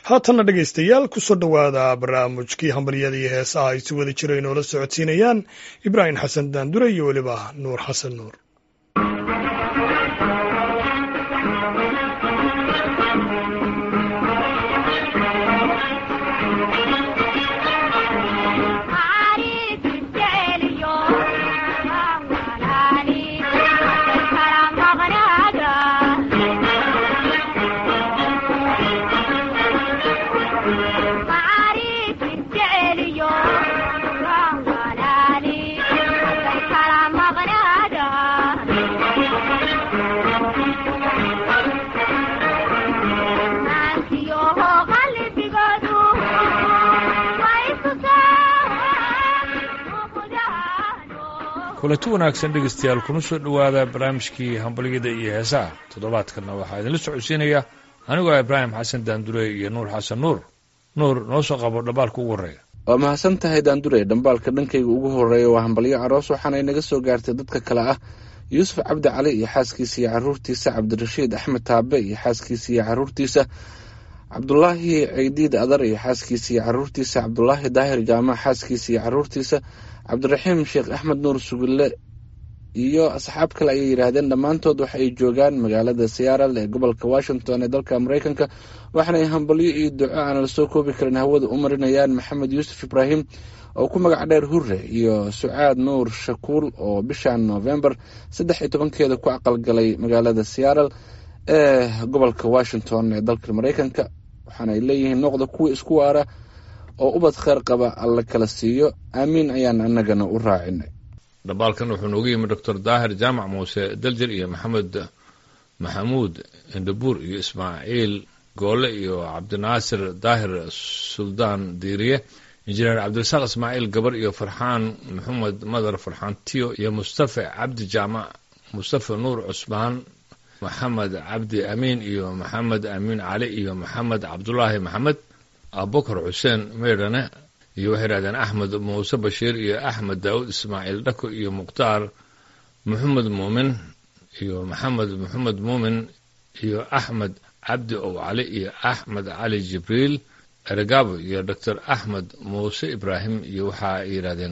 haatanna dhegaystayaal kusoo dhowaada barnaamijkii hambaryada iyo heesaha ay si wada jira inoola socodsiinayaan ibraahim xasan daandure iyo weliba nuur xasan nuur kulanti wanaagsan dhegeystayaal kuna soo dhowaada barnaamijkii hambalyada iyo heesaha toddobaadkanna waxaa idinla socodsiinaya anigoo ibraahim xasan daandure iyo nuur xasan nuur nuur noo soo qabo dhambaalka ugu horreeya waa mahadsan tahay daandure dhambaalka dhankayga ugu horreeya waa hambalyo aroos waxaana inaga soo gaartay dadka kale ah yuusuf cabdi cali iyo xaaskiisa iyo caruurtiisa cabdirashiid axmed taabe iyo xaaskiisa iyo caruurtiisa cabdulaahi ciidiid adar iyo xaaskiisa iyo caruurtiisa cabdulaahi daahir jaamac xaaskiisa iyo caruurtiisa cabdiraxiim sheekh axmed nuur sugille iyo asxaab kale ayay yidhaahdeen dhammaantood waxa ay joogaan magaalada siyaaral ee gobolka washington ee dalka mareykanka waxaanay hambalyo iyo duco aan la soo koobi karin hawada u marinayaan maxamed yuusuf ibraahim oo ku magac dheer hure iyo sucaad nuur shakuul oo bishan novembar saddex iyo tobankeeda ku aqalgalay magaalada siyaaral ee gobolka washington ee dalka mareykanka waxaanay leeyihiin noqda kuwa isku waara oo ubad kheyr qaba alla kala siiyo aamiin ayaan annagana u raacinay dhambaalkan wuxuu noogu yimi doctor daahir jaamac muuse daljir iyo maxamed maxamuud indhabuur iyo ismaaciil goole iyo cabdinaasir daahir suldaan diiriye injineer cabdirasaaq ismaaciil gabar iyo farxaan maxamed madar farxaan tiyo iyo mustafa cabdi jaamac mustafa nuur cusmaan maxamed cabdi amiin iyo maxamed amiin cali iyo maxamed cabdulaahi maxamed abubakar xuseen meydhane iyo waxay yidhahdeen axmed muuse bashiir iyo axmed daawud ismaaciil dhako iyo mukhtaar maxamed muumin iyo maxamed maxamed muumin iyo axmed cabdi ow cali iyo axmed cali jibriil ergabo iyo doctor axmed muuse ibraahim iyo waxa ay yidhahdeen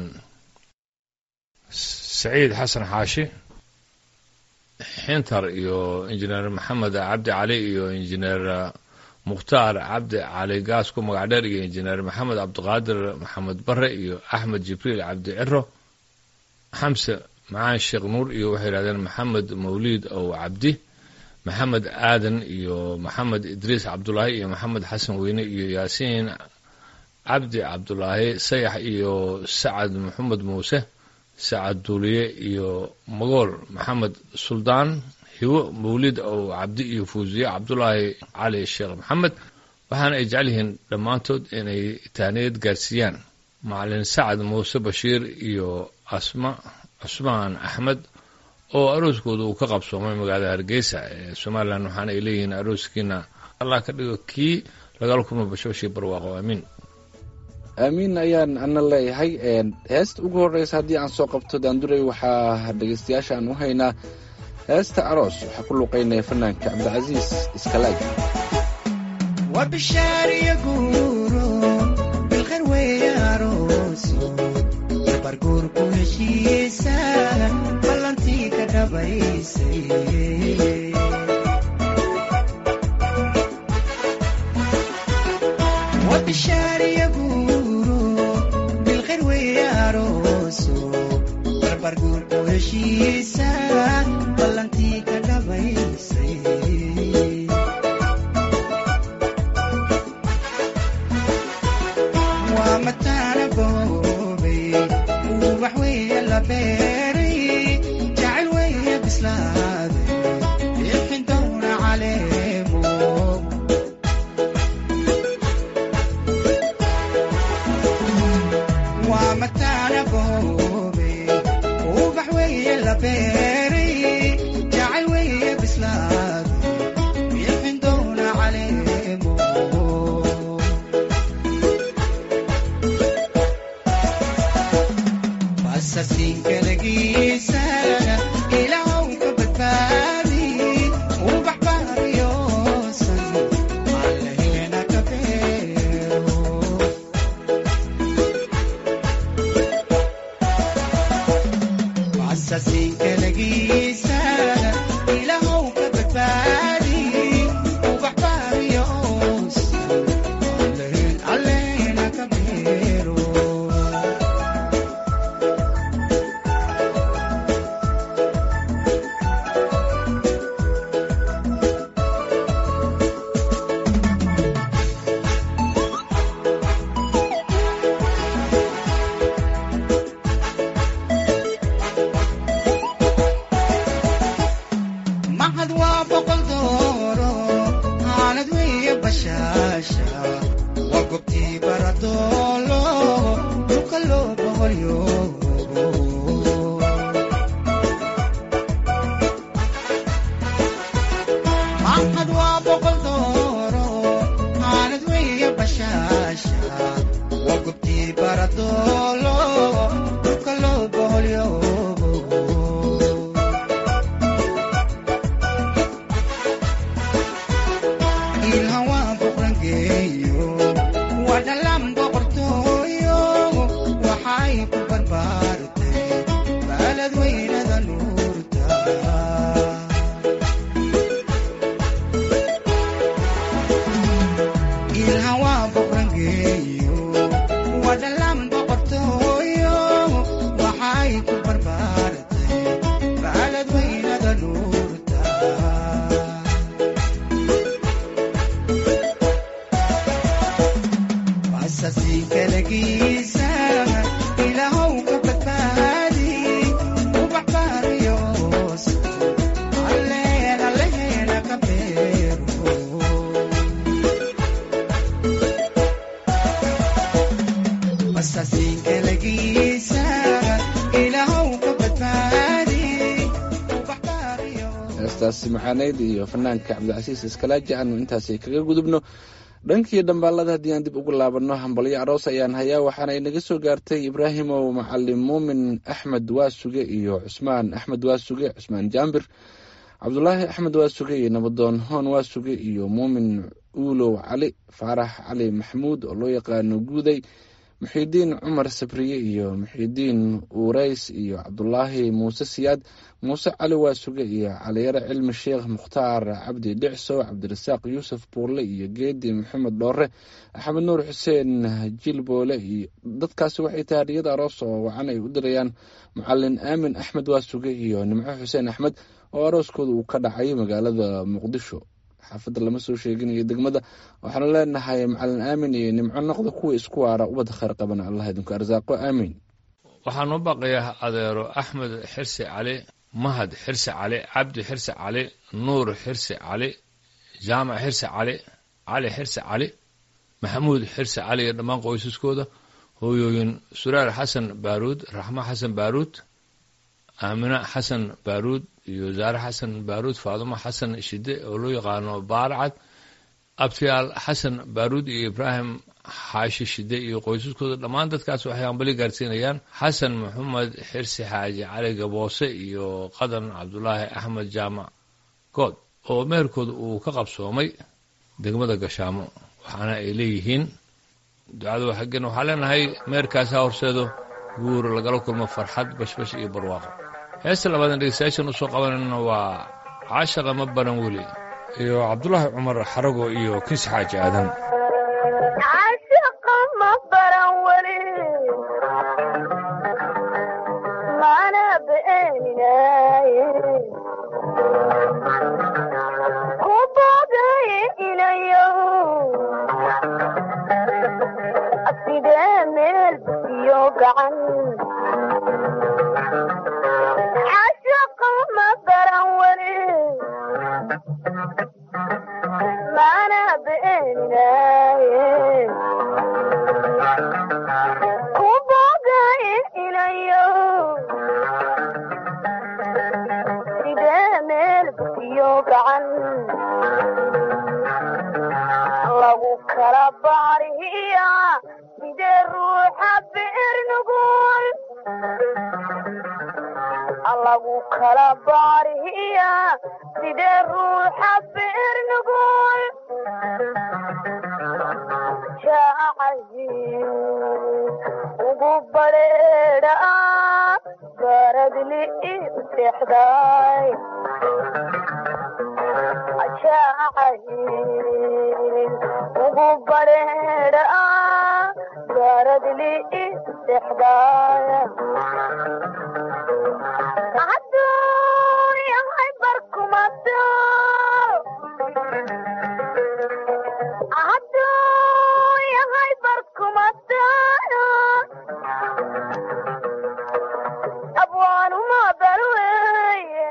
saciid xasan xaashi xintar iyo injineer maxamed cabdi cali iyo injineer mukhtaar cabdi cali gaas ku magac dheer iyo injineer maxamed cabdiqaadir maxamed bare iyo axmed jibriil cabdi ciro xamse macaan sheekh nuur iyo waxay yidhahdeen maxamed mawliid ow cabdi maxamed aadan iyo maxamed idriis cabdulaahi iyo maxamed xasan weyne iyo yaasiin cabdi cabdulaahi sayax iyo sacad maxamed muuse sacad duuliye iyo magool maxamed suldaan hiwo mawlid ow cabdi iyo fuusiye cabdulaahi cali sheekh maxamed waxaana ay jecel yihiin dhammaantood inay taaniyad gaarsiiyaan macalin sacad muuse bashiir iyo asma cusmaan axmed oo arooskooda uu ka qabsoomay magaalada hargeysa ee somalilan waxaana ay leeyihiin arooskiina allah ka dhigo kii lagala kulma bashooshii barwaaqo aamiin aamiin ayaan ana leeyahay heesta ugu horreysa haddii aan soo qabto daandurey waxaa dhegeystayaasha aan u haynaa heesta aroos waxaa ku luuqaynaya fanaanka cabdicasiis iskalaaj waa bishaariyo guuro bilkhayr weeye arooso dabarguurku heshiisa ballantii ka dhabaysay waa bishaariyo guuro bilkhayr weeye arooso dabarguurku heshiisa ballantii ka dhabaysay waa mataana boobay ubax weeye la beeray jacayl weeye bislaaday bixin downa caleemo waa mataana boobay ubax weeye la beeray jacayl weeye bislaaday bixin downa caleemo basasinkalgiisa ilaahw ka badbaadi ubax baariyoosan allaheena ka bee waa gobtii baradoolo dhulka loo boqolyoobo maxad waa boqol dooro aanad weeye bashaasha waa gobtii baradoolo dhulka loo boqolyoobo ilha waa boqrangeeyo waa dhalan boqortooyo waxay ku barbaartay baalad weynada nuurta ilha waa boqrangeeyo waa dhalan boqortooyo waxay ku barbaartay baalad weynada nuurta asasi kalagiisa ilahow ka badbaadi ubax baariyoos alleen alleheena ka beero asasi kalagiisa ilahow ka badbaadi ubax baariyoos heestaasi maxaaneyd iyo fanaanka cabdicasiis iskalaaji aanu intaasi kaga gudubno dhankii dhambaalada haddii aan dib ugu laabanno hambalyo aroos ayaan hayaa waxaana inaga soo gaartay ibraahimow macalin muumin axmed waasuge iyo cusmaan axmed waasuge cusmaan jaambir cabdulaahi axmed waasuge iyo nabadoon hoon waasuge iyo muumin uulow cali faarax cali maxamuud oo loo yaqaano guuday muxiidiin cumar sabriye iyo muxiidiin uurays iyo cabdulaahi muuse siyaad muuse cali waasuge iyo caliyare cilmi sheekh mukhtaar cabdi dhicso cabdirasaaq yuusuf buurle iyo geedi maxamed dhoore axmed nuur xuseen jilboole iyo dadkaasi waxay tahay hadiyada aroos oo wacan ay u dirayaan macalin aamin axmed waasuge iyo nimco xuseen axmed oo arooskooda uu ka dhacay magaalada muqdisho xaafadda lama soo sheegin iyo degmada waxaanu leenahay macalin aamin iyo nimco noqda kuwa isku waara ubadda khayr qabana allah idinku arsaaqo aamin waxaan u baqayaa adeero axmed xirsi cali mahad xirsi cali cabdi xirsi cali nuur xirsi cali jaamac xirsi cali cali xirsi cali maxamuud xirsi cali iyo dhammaan qoysaskooda hooyooyin suraar xasan baaruud raxmo xasan baaruud aamina xasan baaruud iyo zaare xasan baaruud faadumo xasan shide oo loo yaqaano baarcad abtiyaal xasan baaruud iyo ibraahim xaashi shide iyo qoysaskooda dhammaan dadkaas waxay hambali gaarsiinayaan xasan maxamed xirsi xaaji cali gaboose iyo qadan cabdulaahi axmed jaamac good oo meherkooda uu ka qabsoomay degmada gashaamo waxaana ay leeyihiin ducada xaggen waxaa leenahay meherkaasi ha horseedo guur lagala kulmo farxad bashbash iyo barwaaqo heesta labaadan dhegeystayaashan usoo qabanayna waa caashaqa ma baran weli iyo cabdulaahi cumar xarago iyo kinsi xaaji aadan caashaqa ma baran weli mana beeninaye ku booday inayo sidee meel iyo gacan caashaqa ma baran weli mana beeninaye ku booday inayo sidee meel iyo gacan lagu kala baariya sidee ruuxa beer nugul lagu kala baariya sidee ruuxa beer nugul jacayl ugu badheedha baradli iu seexday jacayl ugu badheedha baradli iu seexday hadduu yahay barkumato hadduu yahay barkumato abwaanuma balweye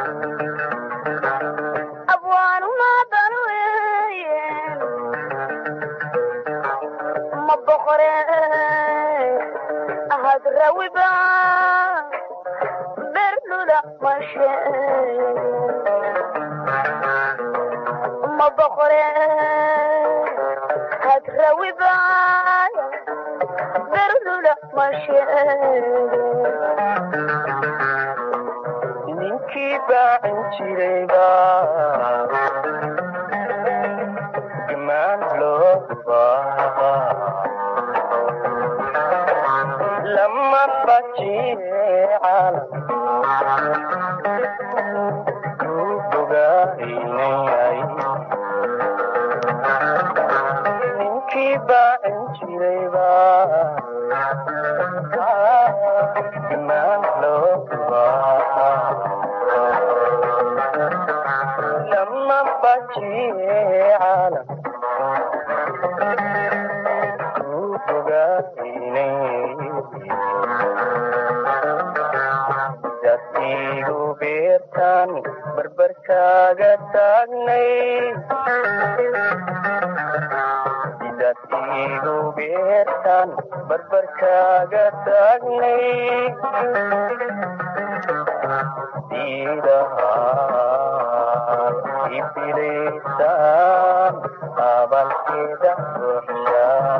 abwaanuma balweye hadrawiba bernula mashe ma boqore hadrawiba bernula mashe ninkii baacin jirayba gamaan loo baa lama bajiye caalam ku bogaynayay ninkii baacin jirayba gamaan loo baa lama bajiye caalam ku bogaynayay dasigu beertaan barbarkaaga taagnay dasigu beertaan barbarkaaga taagnay diidahaan ibilaysaan abalkeeda ruuxshaa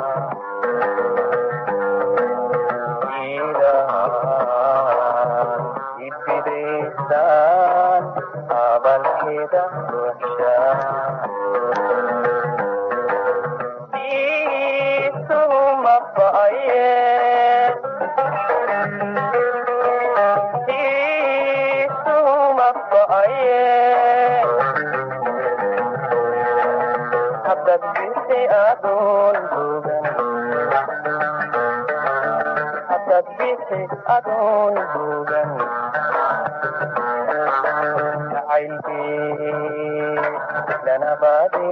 ibidaysaan abalkeeda ruuxshaa diisuma ba'aye diisuma ba'aye haddad bisi adoon bogan haddad bisi adoon bogan jacaylbee lanabaade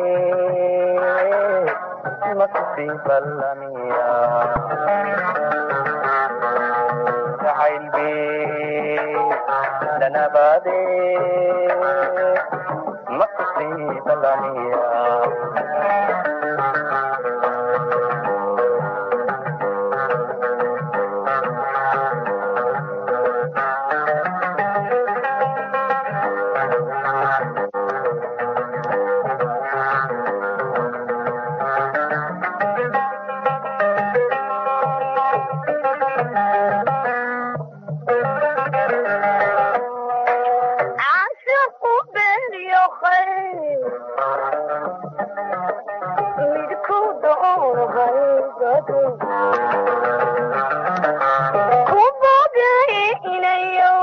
makusi ballamiya jacaylbee lanabaade makusi ballamiya caashaqu beeniyo khayr midku doohaybado ku bogay inayo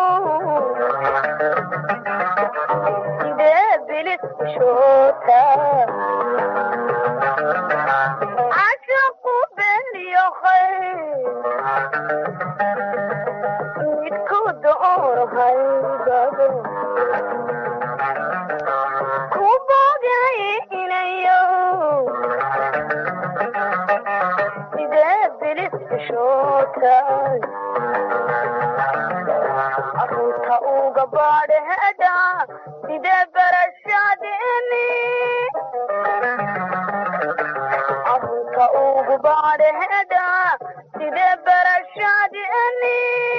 sidee bilis shoota caashaqu beeniyo khayr midku doohaybado ku bogay inayo sidee bilis shootay arunta uga baadheeda sidee barashadeeni arunta ugu baadheeda sidee barashadeeni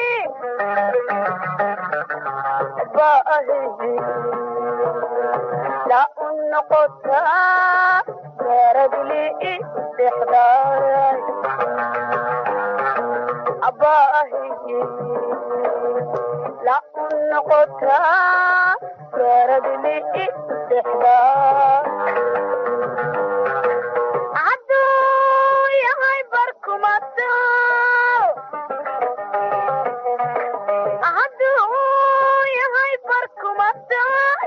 baahi la u noqotaa garadli istixdaay abaahi la u noqotaa garadli istixdaay hadduu yahay barkumato hadduu yahay barkumato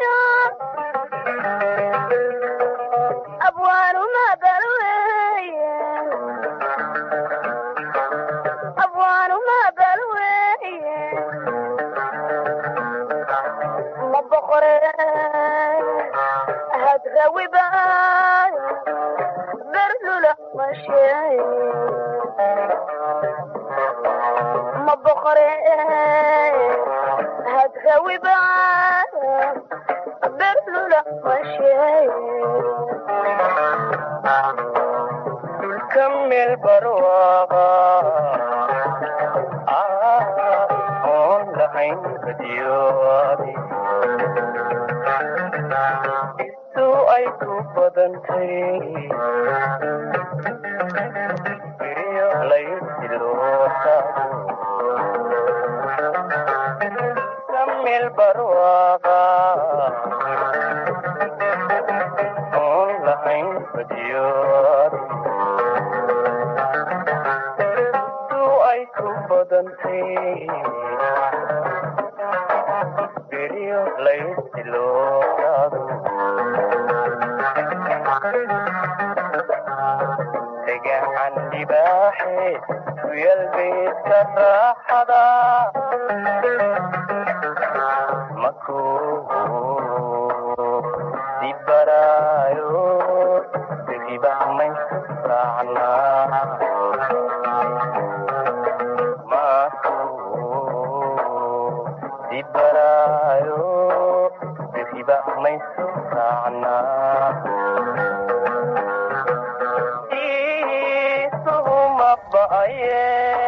abwaanu mabalweye abwaanu mabalweye ma boqore hadrawiba berlula masheeye ma boqore hadrawiba berlula masheeye dhulka meel barwaaqa lahayn badyoodi isu ay ku badantay beriyo laysilootaado samil barwaaqa oon lahayn badyoodi isu ay ku badantay beriyo laysilootaado degacan libaaxe kuyal beedka raaxada makuu dibaraayo degiba maysu raacna makuu dibaraayo degiba maysu raacna isuhuma ba'aye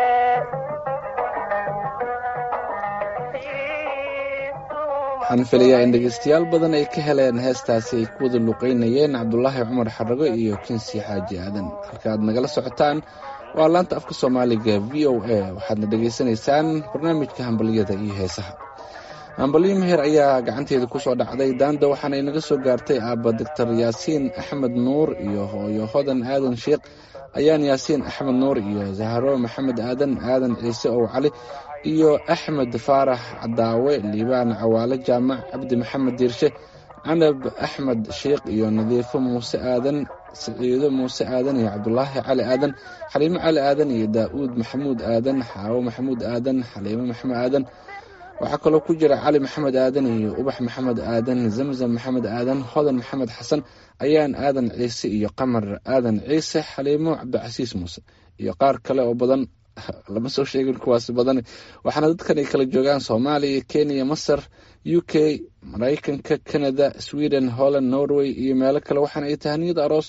waxaan filayaa in dhegeystayaal badan ay ka heleen heestaasi ay ku wada luqeynayeen cabdulaahi cumar xarago iyo kinsi xaaji aadan halka aad nagala socotaan waa laanta afka soomaaliga v o a waxaadna dhegaysanaysaan barnaamijka hambaliyada iyo heesaha hambalyo meher ayaa gacanteeda kusoo dhacday daanda waxaana inaga soo gaartay aabba doctor yaasiin axmed nuur iyo hooyo hodan aadan sheekh ayaan yaasiin axmed nuur iyo zahro maxamed aadan aadan ciise ow cali iyo axmed faarax cadaawe liibaan cawaale jaamac cabdi maxamed diirshe canab axmed sheekh iyo nadiifo muuse aadan siciido muuse aadan iyo cabdulaahi cali aadan xaliimo cali aadan iyo daa'uud maxamuud aadan xaawo maxamuud aadan xaliimo maxamed aadan waxaa kaloo ku jira cali maxamed aadan iyo ubax maxamed aadan zamzam maxamed aadan hodan maxamed xasan ayaan aadan ciise iyo qamar aadan ciise xaliimo cabdicasiis muuse iyo qaar kale oo badan lama soo sheegin kuwaasi badan waxaana dadkan ay kala joogaan soomaaliya kenya masar u k maraykanka canada sweden holland norway iyo meelo kale waxaana ay tahaniyada aroos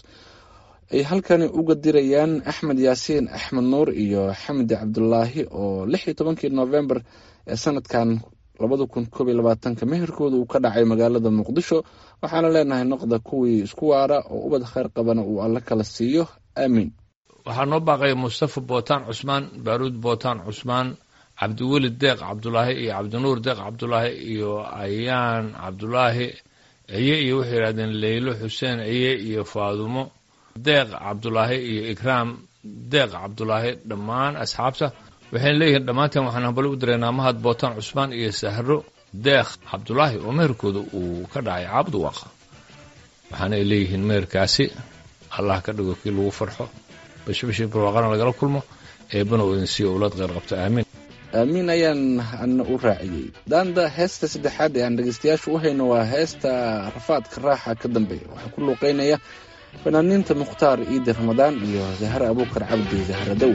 ay halkani uga dirayaan axmed yaasiin axmed nuur iyo xamdi cabdulaahi oo lix iyo tobankii novembar ee sanadkan labada kun koob iyo labaatanka meherkooda uu ka dhacay magaalada muqdisho waxaana leenahay noqda kuwii isku waara oo ubad kheyr qabana uu alle kala siiyo aamiin waxaa noo baaqaya mustafa bootaan cusmaan baaruud bootaan cusmaan cabdiweli deeq cabdulaahi iyo cabdinuur deeq cabdulaahi iyo ayaan cabdulaahi ciye iyo waxay yidhahdeen leylo xuseen ciye iyo faadumo deeq cabdulaahi iyo ikraam deeq cabdulaahi dhammaan asxaabta waxayna leeyihiin dhammaanteen waxaan hambali u direynaa mahad bootaan cusmaan iyo sahro deeq cabdulaahi oo meherkooda uu ka dhacay caabud waaqa waxaana ay leeyihiin meherkaasi allah ka dhigo kii lagu farxo bashbashii barwaaqana lagala kulmo eebbana uu idin siiyo owlaad kheyr qabta aamiin aamiin ayaan ana u raaciyey daanda heesta saddexaad ee aan dhegeystayaashu u hayno waa heesta rafaadka raaxa ka dambeeya waxaa ku luuqeynaya fanaaniinta mukhtaar ciidi ramadaan iyo zahre abuukar cabdi zahra dow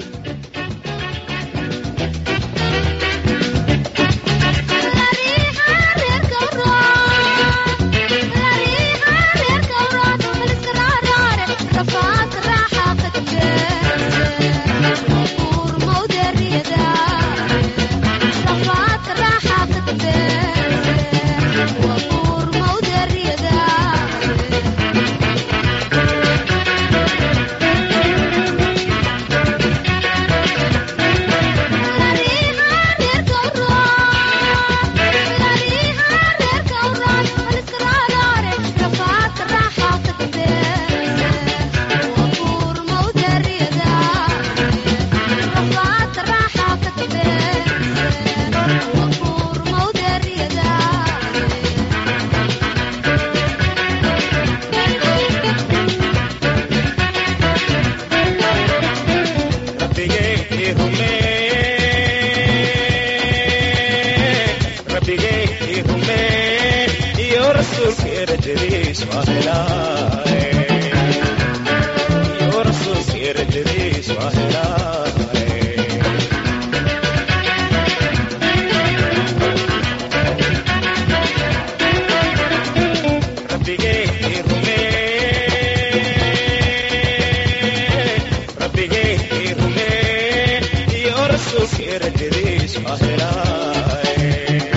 rasuulka erajadiis waa helaaye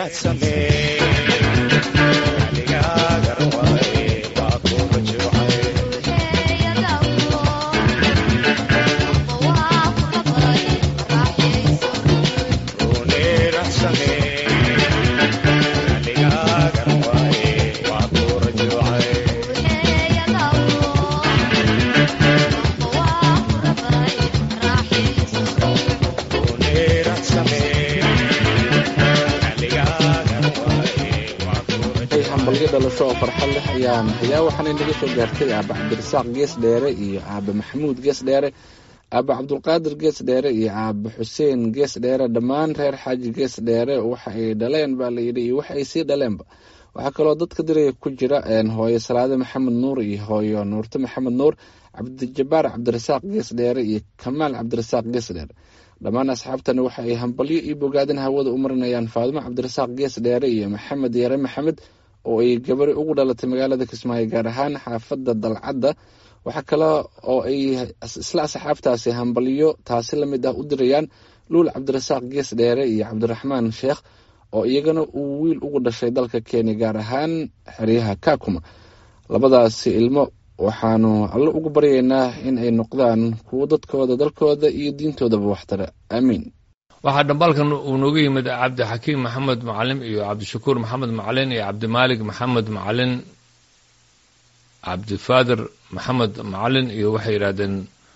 hambalyo dhalasho oo farxad leh ayaan hayaa waxaana naga soo gaartay aaba cabdirasaaq gees dheere iyo aaba maxamuud gees dheere aaba cabdulqaadir gees dheere iyo aaba xuseen gees dheere dhammaan reer xaaji gees dheere waxa ay dhaleen baa layidhi iyo waxa ay sii dhaleenba waxaa kaloo dadka diraya ku jira hooyo salaade maxamed nuur iyo hooyo nuurte maxamed nuur cabdijabaar cabdirasaaq gees dheere iyo kamaal cabdirasaaq gees dheere dhammaan asxaabtani waxa ay hambalyo iyo bogaadin hawada u marinayaan faadimo cabdirasaaq gees dheere iyo maxamed yare maxamed oo ay gabari ugu dhalatay magaalada kismaayo gaar ahaan xaafadda dalcadda waxaa kale oo ay isla asxaabtaasi hambalyo taasi lamid ah u dirayaan luul cabdirasaaq gees dheere iyo cabdiraxmaan sheekh oo iyagana uu wiil ugu dhashay dalka kenya gaar ahaan xeryaha kakuma labadaasi ilmo waxaanu alle ugu baryaynaa in ay noqdaan kuwo dadkooda dalkooda iyo diintoodaba waxtara aamiin waxaa dhambaalkan uu nooga yimid cabdixakiim maxamed macalin iyo cabdishakuur maxamed macalin iyo cabdimaalik maxamed macalin cabdifaadir maxamed macalin iyo waxay yidhahdeen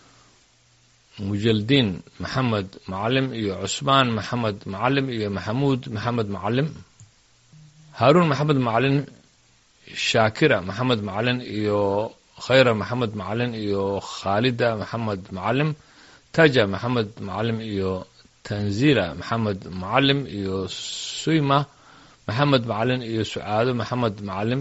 mujaldiin maxamed macalim iyo cusmaan maxamed macalim iyo maxamuud maxamed macalim haaruun maxamed macalin shaakira maxamed macalin iyo khayra maxamed macalin iyo khaalida maxamed macalim taja maxamed macalim iyo tanzila maxamed macalim iyo suyma maxamed macalin iyo sucaado maxamed macalim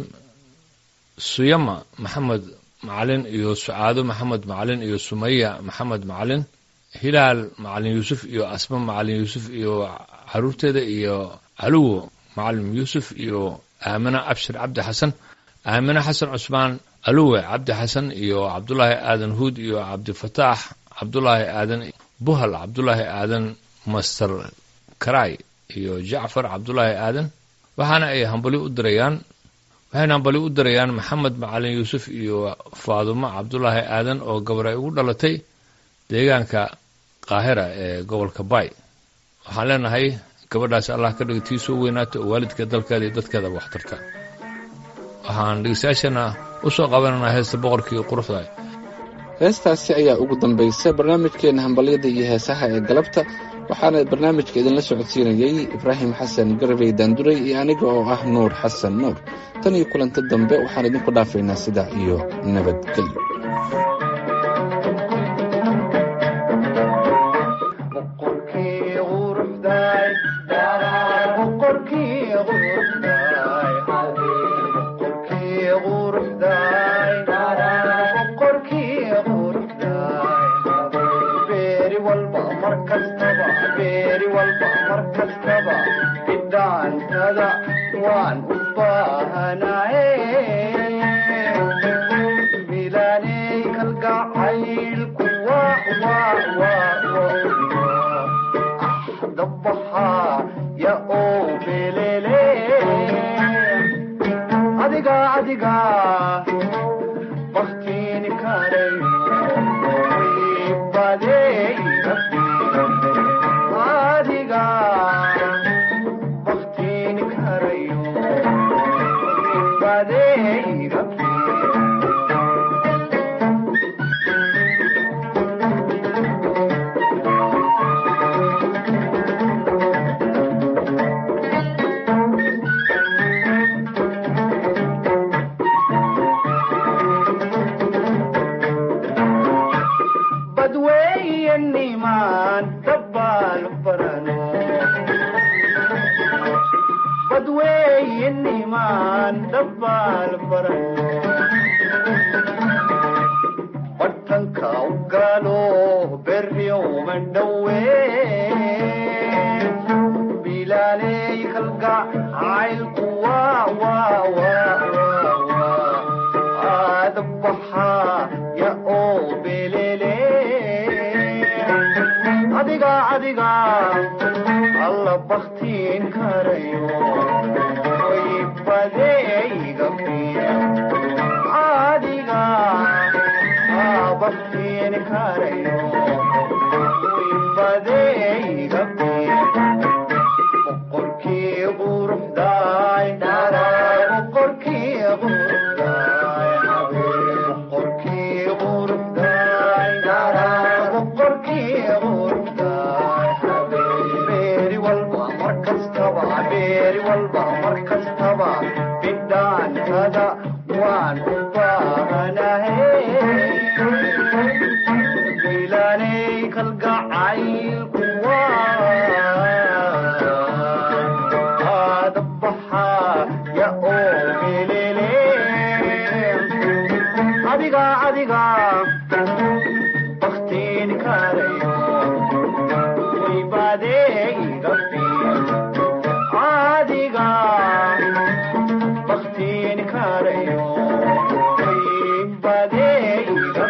suyama maxamed macalin iyo sucaado maxamed macalin iyo sumaya maxamed macalin hilaal macalin yuusuf iyo asma macalin yuusuf iyo caruurteeda iyo caluwo macalin yuusuf iyo aamina abshir cabdi xasan aamina xasan cusmaan aluwe cabdi xasan iyo cabdulaahi aadan huud iyo cabdifataax cabdulaahi aadan buhal cabdulaahi aadan master karay iyo jacfar cabdulaahi aadan waxaana ay hambali u dirayaan waxayna hambali u dirayaan maxamed macalin yuusuf iyo faadumo cabdulaahi aadan oo gabar ay ugu dhalatay deegaanka qaahira ee gobolka bay waxaan leenahay gabadhaas allah ka dhiga tii soo weynaata oo waalidka dalkeeda iyo dadkeedaba wax tarta waxaan dhegeystayaashana u soo qabananaa heesta boqorkii quruxda heestaasi ayaa ugu dambaysay barnaamijkeena hambalyada iyo heesaha ee galabta waxaana barnaamijka idinla socodsiinayey ibraahim xasan garabey daanduray iyo aniga oo ah nuur xasan nuur tan iyo kulanto dambe waxaan idinku dhaafaynaa sidaa iyo nabadgelyo alla baktiin karayo way badeeyga adiga aa baktiin karayo way badeeyga boqorkii quruxdaay boqorkii quruxdaay boqorkii quruxdaay boqorkii quruxdaay beeri walba mar kastaba beeri walba mar kastaba bidhaantada waan u baahanahay ilaanay kalgacaylku aadabaxaya oo melele adiga adiga baktiin karayo way badeeyga adiga baktiin karayo way badeeyga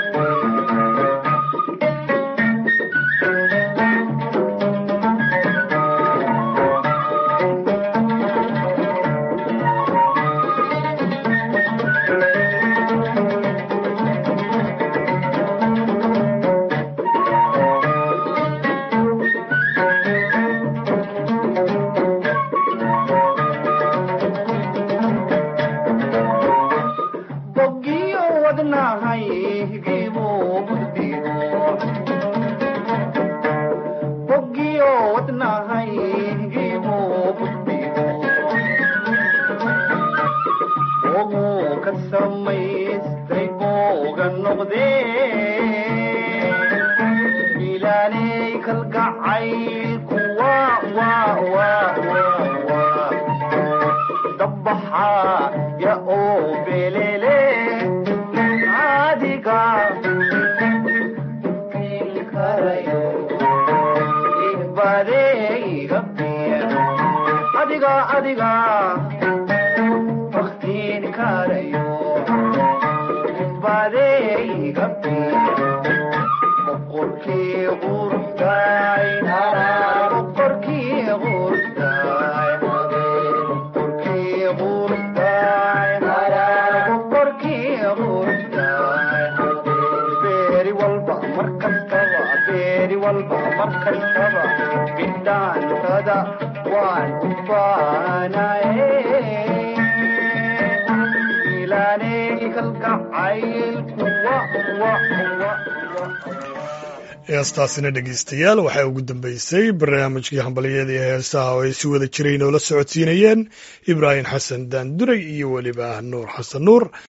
boggiyo wadnahay higiibu gudbigo boggiyo wadnahay higiibu gudbigo boguu ka samaystay booga noqdee ilaanay kalgacaylku waa waa waa waa waa dabaxaya oo belele adiga karayo badeeyga adiga adiga baktiin karayo badeeyga boqorkii quruxdaay boqorkii quruxdaay boqorkii quruxdaay boqorkii quruxdaay beeri walba mar kastaba beeri walba mar kastaba bidhaantada waan u baanaye ilaanay kalgacaylku wa wa wa heestaasina dhegeystayaal waxaa ugu dambeysay barnaamijkii hambalyada iyo heesaha oo ay si wada jiray noola socodsiinayeen ibraahim xasan daanduray iyo weliba nuur xasan nuur